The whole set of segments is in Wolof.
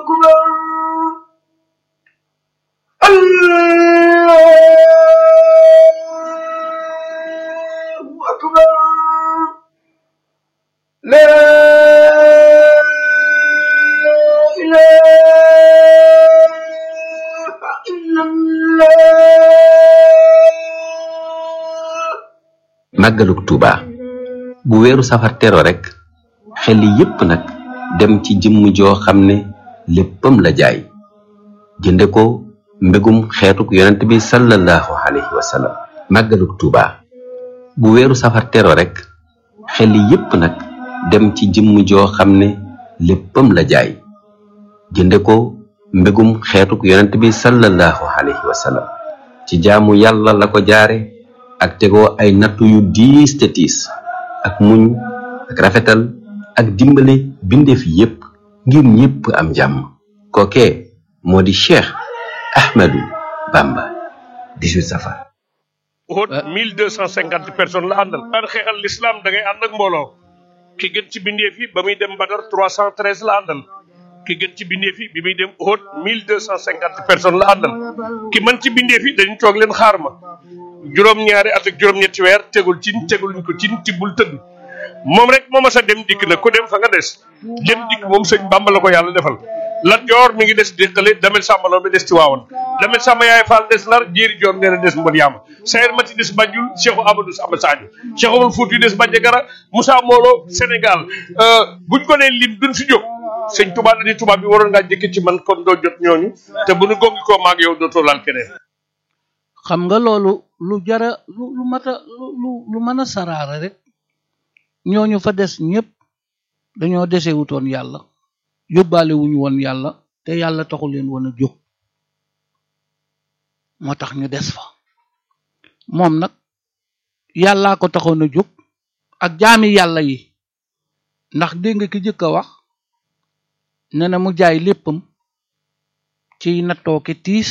أكبر الله أكبر لا إله إلا الله màggalug Tuuba bu weeru safar tero rek xel yépp nag dem ci jëmm joo xam ne léppam la jaay jënde ko mbégum xeetuk yonent bi sallallahu alayhi wa sallam màggalug Tuuba bu weeru safar tero rek xel yépp nag dem ci jëmm joo xam ne léppam la jaay jënde ko mbégum xeetuk yonent bi sallallahu alayhi wa sallam ci jaamu yàlla la ko jaare ak tegoo ay nattu yu diis te tiis ak muñ ak rafetal ak dimbale bindeef yépp ngir ñépp am jàmm kookee moo di Cheikh Ahmadou Bamba 18 safar Uhud mille deux cent cinquante personnes la àndal daan xeexal l'islam da ngay ànd ak mbooloo ki gën ci bindeef yi ba muy dem Badar trois cent treize la àndal ki gën ci bindeef yi bi muy dem Uhud mille deux cent cinquante personnes la àndal ki mën ci bindeef yi dañu toog leen xaar ma juróom-ñaari at ak juróom-ñetti weer tegul cin tegul ñu ko cin tibbul tëdd moom rek moo mas a dem dikk na ku dem fa nga des dem dikk moom sëñ Bàmba la ko yàlla defal Lat Joor mi ngi des déqale damel sàmbaloo bi des ci waawoon damel sàmba yaay Fall des nar jéeri joor nee na des mbon yaama sayer mati des Banjul Cheikhu Amadou Samba Sadio Cheikh Omar Fouti des Bandiagara Moussa Molo Sénégal buñ ko nee lim duñ fi jóg sëñ Touba dañuy tubaab bi waroon ngaa jëkk ci man kon doo jot ñooñu te bu nu gongi koo maag yow dootoo laal keneen xam nga loolu lu jara lu lu mat a lu lu lu mën a saraara rek ñooñu fa des ñépp dañoo dese wutoon yàlla yóbbaale wuñu woon yàlla te yàlla taxu leen woon a jóg moo tax ñu des fa moom nag yàllaa ko taxoon a jóg ak jaami yàlla yi ndax dégg nga ki jëkk a wax ne na mu jaay léppam ci nattooke tiis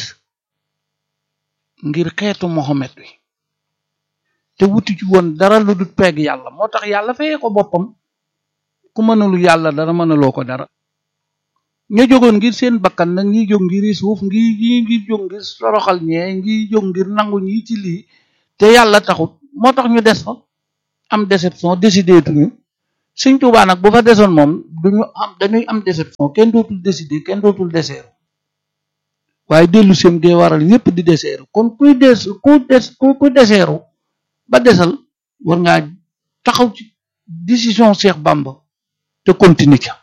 ngir xeetu Mohamed wi te wuti ci woon dara lu dul peeg yàlla moo tax yàlla fayee ko boppam ku mënalu yàlla dara mënaloo ko dara ña jógoon ngir seen bakkan nag ñi jóg ngir suuf ngi ñi ngi jóg ngir soroxal ñee ngi jóg ngir nangu ñi ci lii te yàlla taxut moo tax ñu des fa am déception décidé tuñu Sëñ Tuubaa nag bu fa desoon moom duñu am dañuy am déception kenn dootul décidé kenn dootul deseeru waaye dellu sem dee waral ñépp di deseeru kon kuy des ku des ku deseeru ba desal war ngaa taxaw ci décision Cheikh Bamba te continue ca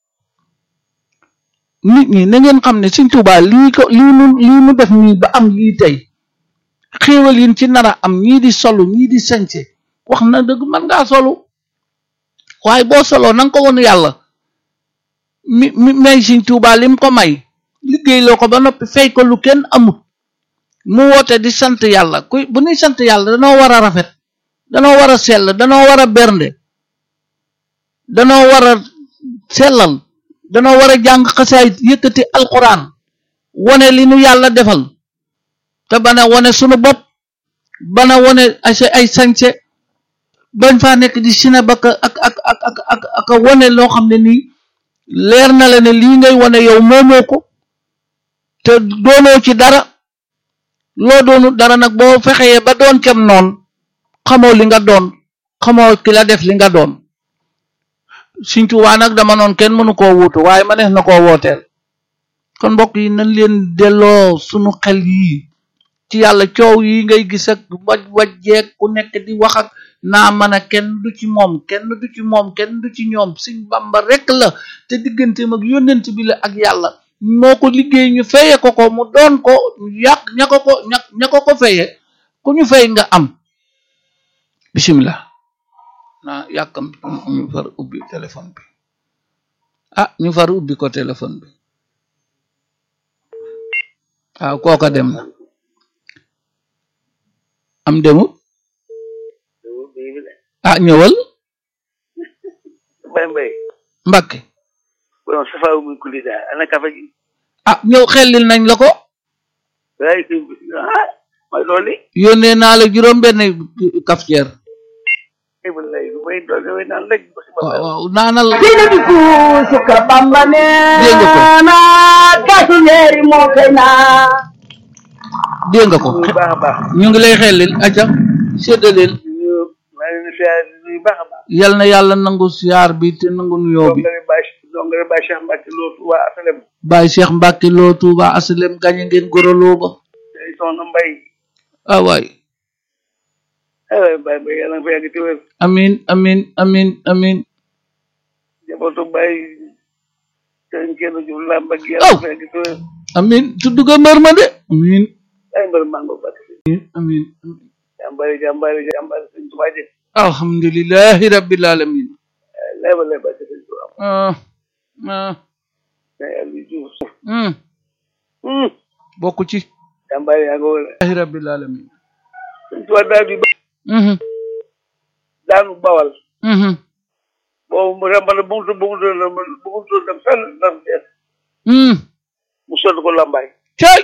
nit ñi na ngeen xam ne Sëñ Tuubaa lii ko lii mu lii mu def nii ba am lii tey xéewal yin ci nara am ñii di solu ñii di sañse wax na dëgg mën ngaa solu waaye boo soloo na nga ko woon yàlla mi mi may Sëñ Tuubaa lim ko may liggéey loo ko ba noppi fay ko lu kenn amut mu woote di sant yàlla kuy bu ñuy sant yàlla danoo war a rafet danoo war a sell danoo war a bernde danoo war a sellal danoo war a jàng xasaayit yëkkati alquran wone li nu yàlla defal te bana wone sunu bopp bana wone ay ay sañse bañ faa nekk di sina baka ak ak ak ak ak ak wone loo xam ne nii leer na la ne lii ngay wone yow moomoo ko te doonoo ci dara loo doonu dara nag boo fexeyee ba doon cam noon xamoo li nga doon xamoo ki la def li nga doon Sëñ Tuubaa nag dama noon kenn mënu koo wuutu waaye ma nees na koo wooteel kon mbokk yi nañ leen delloo sunu xel yii ci yàlla coow yi ngay gis ak waj wajjeeg ku nekk di wax ak naa mën a kenn du ci moom kenn du ci moom kenn du ci ñoom Sëñ Bamba rek la te digganteem ak yónnent bi la ak yàlla moo ko liggéey ñu feye ko ko mu doon ko yàq ña ko ko ña ña ko ko feye ku ñu fay nga am bisimilah naa yàkkam ñu far ubbi téléphone bi ah ñu far ubbi ko téléphone bi waaw kooka dem na am demut ah ñëwal Mbaye Mbaye Mbakke borom safa muy kulli daal ana kafe gi ah ñëw xellil nañ la ko waaye kii ah mooy loolu yónnee naa la juróom benn cafetière ay ba lay lu may doon damay naan rek ba si ma waaw waaw naanal Sina bi kuusu ka Bamba Dégg nga ko. neena kaasu leeri moo koy naa dégg nga ko bu baax a baax ñu ngi lay xellil acca séddaleel ñu maa ngi leen di siyaare di nuyu baax a baax yal na yàlla nangu siyaar bi te nangu nuyoo bi dongale Baye dongale Baye Cheikh Mbacke lootu waa asalem Baye Cheikh Mbacke loo Touba asalem gañe ngeen goroloo ba day soxna mbay ah waay ay waay Baye Baye yàlla nga fa yàgg te wér amin amin amin amin njabootu Baye sëñ kenn ju làmb ak yàlla nga fa yàgg te wér amin tudd nga mbër ma de amin ay mbër mango Mbacke amin amin jàmbaari jàmbaari jàmbaari sëñ Tuubaa ji alhamdulillahi rabbil alamin lay ba lay Mbacke sëñ Tuubaa ah ah mais Aliou Diouf hmm hum bokk ci jàmbaari yaa ngi woon allahi rabbil alamin sëñ Tuubaa daal di mhm daanu bawal mhm boobu mu rembale bu mu tudd bu mu tudd bu mu tudd dem fenn ndax dees hmm mu sotti ko lambaay cay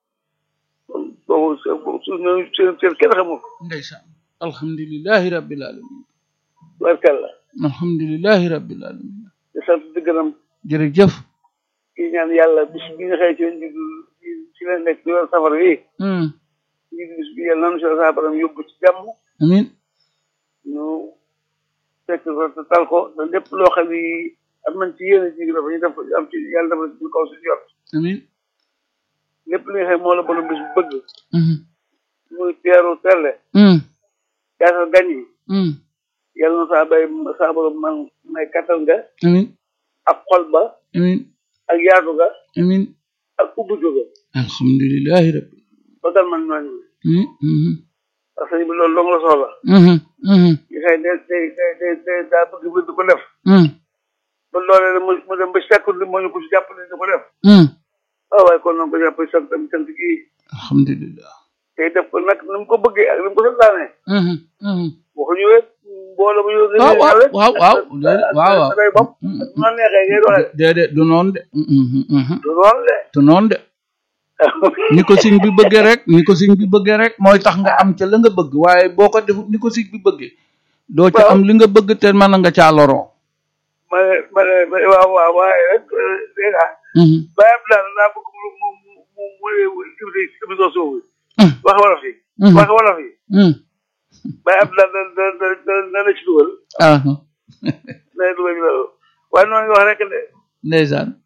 boobu su su seen seen kenn xamul ko ndeysaan alhamdulillahi rabbil alamin barkalla alhamdulillahi rabbil alamin di sant di gërëm jërëjëf kii ñaan yàlla bis bi nga xëy ci lañ jublu ci ci leen nekk ci yoon safar wi hmm ñu bis bi yàlla nanu si sa borom yóbbu ci jàmm amin ñu fekk ko te tal ko te lépp loo xam ni am nañ ci yéene ji dafa ñu def am ci yàlla dafa ci kaw suñu jot amin lépp li nga xam moo la borom bis bu bëgg mhm muy teeru telle hmm yaasal gan yi hmm yàlla na saa bay saa borom man may kattan nga amin ak xol ba amin ak yaatu ga amin ak ubbi ga alhamdulillahi rabbil ba dal man ñooñu mhm mhm parce que bi loolu dong la soxla mhm mhm yi xëy day day day day day daa bëgg bëgg di ko def hmm ba loolee mu mu dem ba sekkul moo ñu ko si jàppale di ko def hmm waaw waaye kon noonu ko jàppale sant tam sant gii alhamdulillah tey def ko nag ni mu ko bëggee ak ni mu ko santaane mhm mhm waxuñu wet mbooloo bu ñu waaw waaw waaw waaw waaw waaw day bopp ak nu la neexee ngay doxee déedéet du noonu de mhm mhm du noonu de du noonu de ni ko siñ bi bëggee rek ni ko siñ bi bëggee rek mooy tax nga am ca la nga bëgg waaye boo ko defut ni ko siñ bi bëggee doo ca am li nga bëgg te mën nga caa loroo ma ne ma ne waaw waaw waaye rek dégg nga mhm bàyyi am daal daa bëgg mu mu mu mu mu émission soobu Hmm. wax wolof yi Mhm. wax wolof yi mhm bàyyi am daal da da da da da la ci dugal ah da la dugal ci loolu waaye noonu nga wax rek de ndeysaan